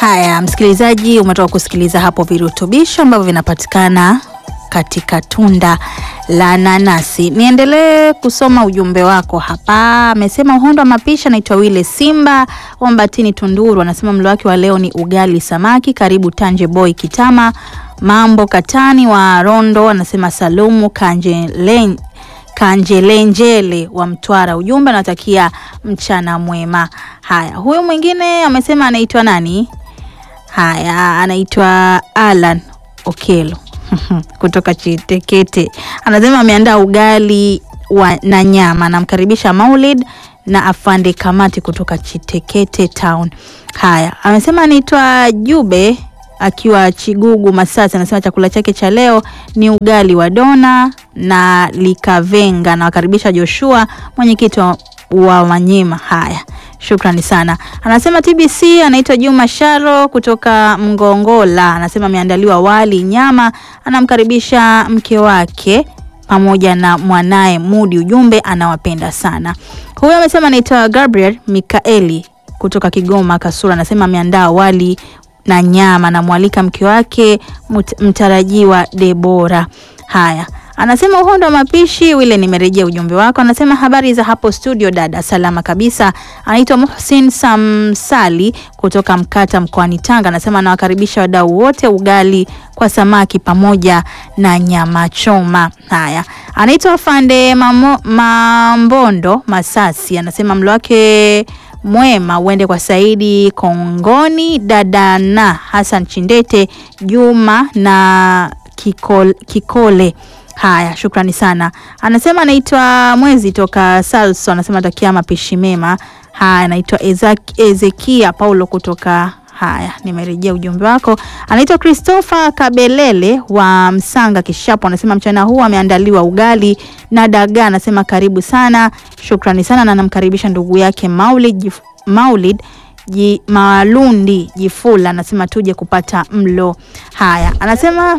Haya, msikilizaji, umetoka kusikiliza hapo virutubisho ambavyo vinapatikana katika tunda la nanasi. Niendelee kusoma ujumbe wako hapa. Amesema uhondo wa mapishi, anaitwa Wile Simba wa Mbatini, Tunduru. Anasema mlo wake wa leo ni ugali samaki. Karibu Tanje Boy Kitama Mambo Katani wa Rondo. Anasema Salumu Kanjelen Kanjelenjele wa Mtwara. Ujumbe anatakia mchana mwema. Haya, huyu mwingine amesema anaitwa nani? Haya, anaitwa Alan Okelo kutoka Chitekete. Anasema ameandaa ugali wa, na nyama. Anamkaribisha Maulid na afande Kamati kutoka Chitekete Town. Haya, amesema anaitwa Jube akiwa Chigugu Masasi. Anasema chakula chake cha leo ni ugali wa dona na likavenga. Nawakaribisha Joshua, mwenyekiti wa, wa Manyema. Haya, shukrani sana. Anasema TBC anaitwa Juma Sharo kutoka Mgongola. Anasema ameandaliwa wali nyama. Anamkaribisha mke wake pamoja na mwanaye Mudi. Ujumbe anawapenda sana. Huyo amesema anaitwa Gabriel Mikaeli kutoka Kigoma Kasura. Anasema ameandaa wali na nyama, namwalika mke wake mtarajiwa Debora. Haya, anasema uhondo wa mapishi wile, nimerejea ujumbe wako. Anasema habari za hapo studio dada, salama kabisa. Anaitwa Muhsin Samsali kutoka Mkata mkoani Tanga. Anasema anawakaribisha wadau wote, ugali kwa samaki pamoja na nyama choma. Haya, anaitwa Fande Mamo, Mambondo Masasi. Anasema mlo wake mwema uende kwa Saidi Kongoni, dada na Hassan Chindete, Juma na Kikole, Kikole. Haya, shukrani sana. Anasema anaitwa Mwezi toka Salso, anasema takia mapishi mema. Haya, anaitwa Ezekia Paulo kutoka Haya, nimerejea ujumbe wako. Anaitwa Christopher Kabelele wa Msanga Kishapo, anasema mchana huu ameandaliwa ugali na dagaa. Anasema karibu sana, shukrani sana, na anamkaribisha ndugu yake Maulid, jif, Maulid ji, Malundi Jifula, anasema tuje kupata mlo. Haya, anasema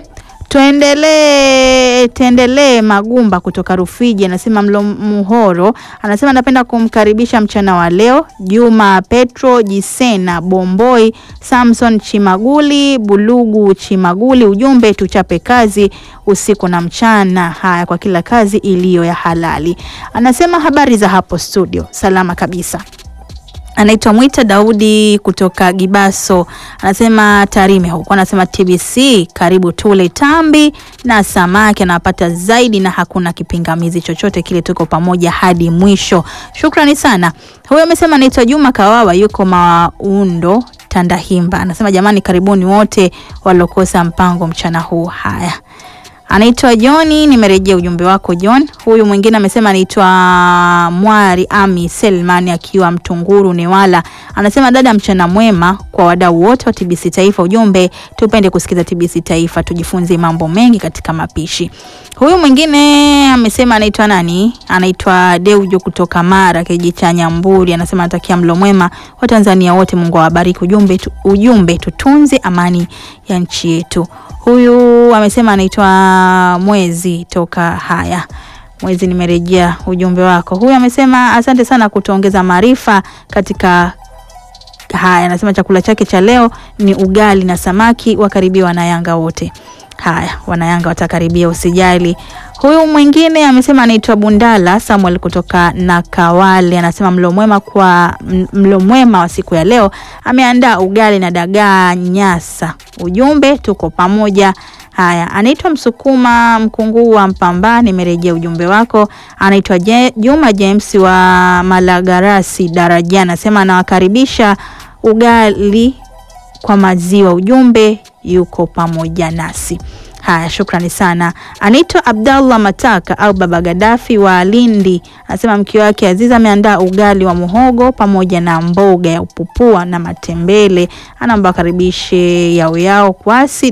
tuendelee tuendelee. Magumba kutoka Rufiji anasema mlo muhoro. Anasema napenda kumkaribisha mchana wa leo Juma Petro Jisena Bomboi Samson Chimaguli Bulugu Chimaguli. Ujumbe tuchape kazi usiku na mchana. Haya, kwa kila kazi iliyo ya halali. Anasema habari za hapo studio, salama kabisa. Anaitwa Mwita Daudi kutoka Gibaso, anasema Tarime huko, anasema TBC karibu tule tambi na samaki, anapata zaidi na hakuna kipingamizi chochote kile, tuko pamoja hadi mwisho. Shukrani sana. Huyo amesema anaitwa Juma Kawawa, yuko Maundo Tandahimba, anasema jamani, karibuni wote waliokosa mpango mchana huu. Haya anaitwa Johni, nimerejea ujumbe wako John. Huyu mwingine amesema anaitwa Mwari Ami Selman akiwa Mtunguru Newala, anasema dada, mchana mwema kwa wadau wote wa TBC Taifa. Ujumbe tupende kusikiza TBC Taifa, tujifunze mambo mengi katika mapishi. Huyu mwingine amesema anaitwa nani? Anaitwa Deujo kutoka Mara, kijiji cha Nyamburi, anasema anatakia mlo mwema wa Tanzania wote, Mungu awabariki. Ujumbe, tu, ujumbe tutunze amani ya nchi yetu. Huyu amesema anaitwa Mwezi toka haya Mwezi, nimerejea ujumbe wako. Huyu amesema asante sana kutuongeza maarifa katika haya. Anasema chakula chake cha leo ni ugali na samaki, wakaribia wanayanga wote. Haya, wanayanga watakaribia, usijali. Huyu mwingine amesema anaitwa Bundala Samuel kutoka Nakawale, anasema mlo mwema kwa mlo mwema wa siku ya leo, ameandaa ugali na dagaa Nyasa. Ujumbe tuko pamoja. Haya, anaitwa Msukuma Mkunguu wa Mpamba, nimerejea ujumbe wako. Anaitwa Juma James wa Malagarasi Daraja, anasema anawakaribisha ugali kwa maziwa. Ujumbe yuko pamoja nasi. Haya, shukrani sana. Anaitwa Abdallah Mataka au Baba Gadafi wa Lindi, anasema mke wake Aziza ameandaa ugali wa muhogo pamoja na mboga ya upupua na matembele, anaomba akaribishe yao yao kwasi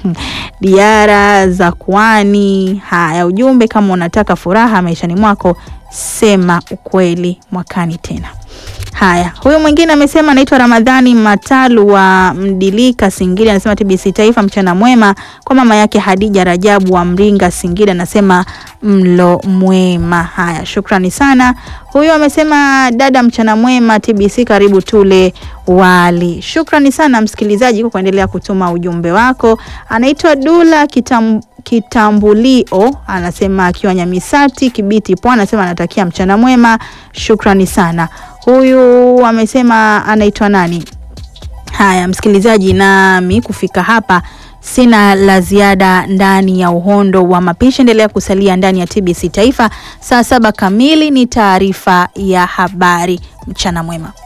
diara za kwani. Haya, ujumbe kama unataka furaha maishani mwako, sema ukweli mwakani tena. Haya, huyu mwingine amesema anaitwa Ramadhani Matalu wa Mdilika Singida, anasema TBC Taifa, mchana mwema kwa mama yake Hadija Rajabu wa Mringa Singida, anasema mlo mwema. Haya, shukrani sana. Huyu amesema dada, mchana mwema TBC, karibu tule wali. Shukrani sana msikilizaji kwa kuendelea kutuma ujumbe wako. Anaitwa Dula Kitam Kitambulio anasema akiwa Nyamisati Kibiti Pwani, anasema anatakia mchana mwema. Shukrani sana. Huyu amesema anaitwa nani? Haya msikilizaji, nami kufika hapa sina la ziada ndani ya uhondo wa mapishi. Endelea kusalia ndani ya TBC Taifa. Saa saba kamili ni taarifa ya habari. Mchana mwema.